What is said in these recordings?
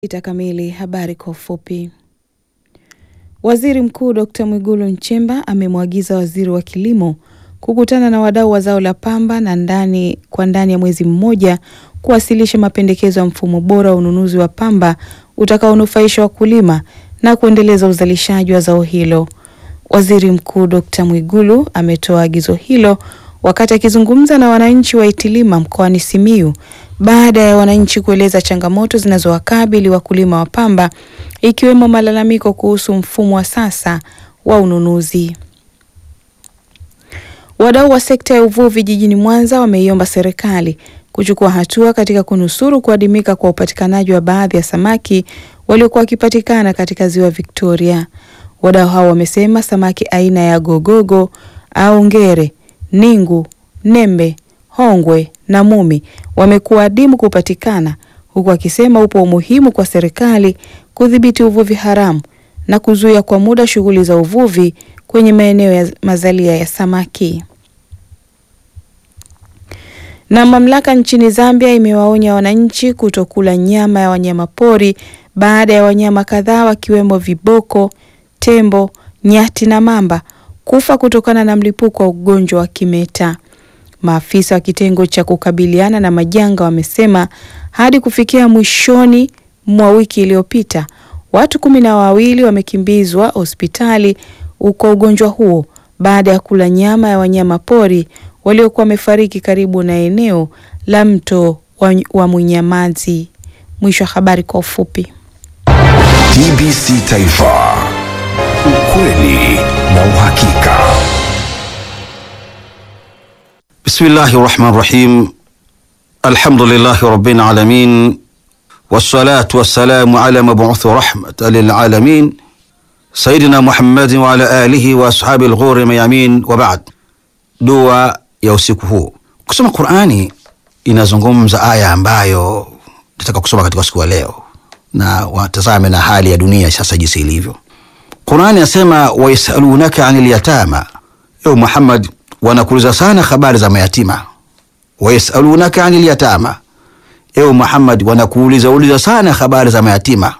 Ita kamili habari kwa ufupi. Waziri Mkuu Dr. Mwigulu Nchemba amemwagiza waziri wa kilimo kukutana na wadau wa zao la pamba na ndani kwa ndani ya mwezi mmoja kuwasilisha mapendekezo ya mfumo bora wa ununuzi wa pamba utakaonufaisha wakulima na kuendeleza uzalishaji wa zao hilo. Waziri Mkuu Dr. Mwigulu ametoa agizo hilo wakati akizungumza na wananchi wa Itilima mkoani Simiyu baada ya wananchi kueleza changamoto zinazowakabili wakulima wa pamba ikiwemo malalamiko kuhusu mfumo wa sasa wa ununuzi. Wadau wa sekta ya uvuvi jijini Mwanza wameiomba serikali kuchukua hatua katika kunusuru kuadimika kwa upatikanaji wa baadhi ya samaki waliokuwa wakipatikana katika ziwa Victoria. Wadau hao wamesema samaki aina ya gogogo au ngere, ningu, nembe, hongwe na mumi wamekuwa adimu kupatikana, huku akisema upo umuhimu kwa serikali kudhibiti uvuvi haramu na kuzuia kwa muda shughuli za uvuvi kwenye maeneo ya mazalia ya samaki. Na mamlaka nchini Zambia imewaonya wananchi kutokula nyama ya wanyamapori baada ya wanyama kadhaa wakiwemo viboko, tembo, nyati na mamba kufa kutokana na mlipuko wa ugonjwa wa kimeta. Maafisa wa kitengo cha kukabiliana na majanga wamesema hadi kufikia mwishoni mwa wiki iliyopita watu kumi na wawili wamekimbizwa hospitali uko ugonjwa huo baada ya kula nyama ya wanyama pori waliokuwa wamefariki karibu na eneo la mto wa, wa Mwinyamazi. Mwisho wa habari kwa ufupi. TBC Taifa, ukweli na uhakika. Bismillahi rahmani rahim. Alhamdulillahi rabbil alamin wassalatu wassalamu ala mabuthi rahmatan lilalamin sayidina Muhammadin wa ala alihi wa ashabi lghuri mayamin wa ba'd. Dua ya usiku huu. Kusoma Qurani inazungumza aya ambayo nataka kusoma katika siku ya leo, na watazame na hali ya dunia sasa jinsi ilivyo. Qurani yasema wayasalunaka anil yatama, ewe Muhammad, wanakuuliza sana habari za mayatima. Wayasalunaka anil yatama, ewe Muhammad, wanakuuliza uliza sana habari za mayatima.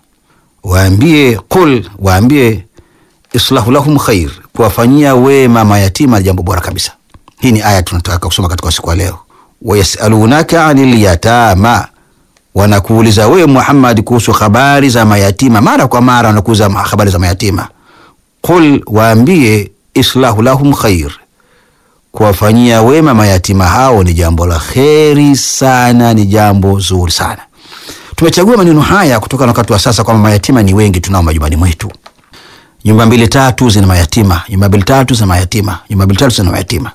Waambie qul, waambie islahu lahum khair, kuwafanyia wema mayatima ni jambo bora kabisa. Hii ni aya tunataka kusoma katika siku ya leo. Wayasalunaka anil yatama, wanakuuliza wewe Muhammad kuhusu habari za mayatima. Mara kwa mara wanakuuliza habari za mayatima. Qul, waambie islahu lahum khair, kuwafanyia wema mayatima hao ni jambo la kheri sana, ni jambo zuri sana. Tumechagua maneno haya kutokana na wakati wa sasa kwamba mayatima ni wengi tunao majumbani mwetu. Nyumba mbili tatu zina mayatima, nyumba mbili tatu zina mayatima, nyumba mbili tatu zina mayatima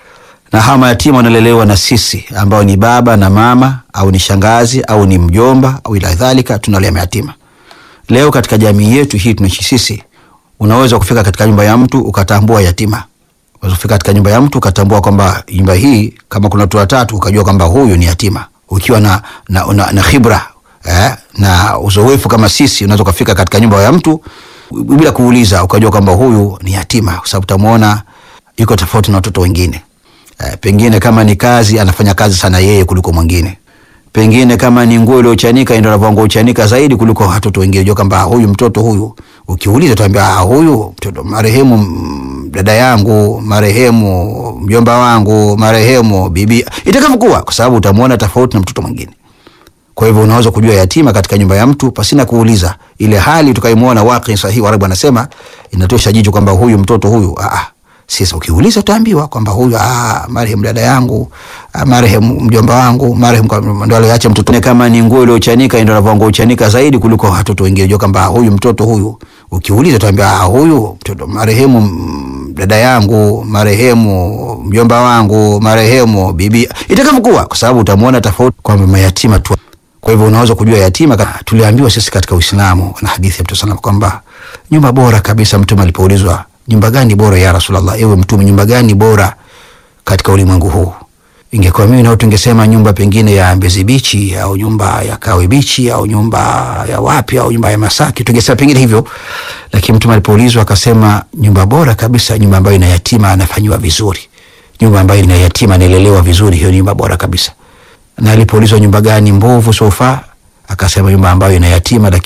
na hawa mayatima wanalelewa na sisi ambao ni baba na mama au ni shangazi au ni mjomba au ila dhalika, tunalea mayatima. Leo katika jamii yetu hii tunaishi sisi, unaweza kufika katika nyumba ya mtu ukatambua yatima. Unaweza kufika katika nyumba ya mtu ukatambua kwamba nyumba hii kama kuna watu watatu ukajua kwamba huyu ni yatima, ukiwa na, na, na, na khibra eh, na uzoefu kama sisi, unaweza kufika katika nyumba ya mtu bila kuuliza ukajua kwamba huyu ni yatima, kwa sababu utamuona yuko tofauti na watoto wengine. Uh, pengine kama ni kazi anafanya kazi sana yeye kuliko mwingine. Pengine kama ni nguo iliyochanika ndio anavaa nguo uchanika zaidi kuliko watoto wengine. Unajua kwamba huyu mtoto huyu, ukiuliza utaambia ah, huyu mtoto marehemu dada yangu, marehemu mjomba wangu, marehemu bibi, itakavyokuwa, kwa sababu utamuona tofauti na mtoto mwingine. Kwa hivyo unaweza kujua yatima katika nyumba ya mtu pasina kuuliza. Ile hali tukaimuona waqi sahihi, Warabu anasema inatosha jicho kwamba huyu mtoto huyu ah sasa ukiuliza utaambiwa kwamba huyu ah, marehemu dada yangu, ah, marehemu mjomba wangu, marehemu ndo aliacha mtoto. Kama ni nguo iliyochanika ndio anavaa nguo uchanika zaidi kuliko watoto wengine. Unajua kwamba huyu mtoto huyu, ukiuliza utaambiwa ah, huyu mtoto marehemu dada yangu, marehemu mjomba wangu, marehemu bibi, itakavyokuwa, kwa sababu utamuona tofauti kwamba mayatima tu. Kwa hivyo unaweza kujua yatima. Tuliambiwa sisi katika Uislamu na hadithi ya Mtume sana kwamba nyumba bora kabisa, Mtume alipoulizwa nyumba gani bora ya Rasulullah, ewe Mtume, nyumba gani bora katika ulimwengu huu? Ingekuwa mimi nao tungesema nyumba pengine ya Mbezi Bichi au nyumba ya Kawe Bichi au nyumba ya wapi au nyumba ya Masaki, tungesema pengine hivyo, lakini Mtume alipoulizwa akasema nyumba bora kabisa, nyumba ambayo ina yatima anafanyiwa vizuri, nyumba ambayo ina yatima analelewa vizuri, hiyo nyumba bora kabisa. Na alipoulizwa nyumba gani mbovu sofa akasema nyumba ambayo ina yatima lakini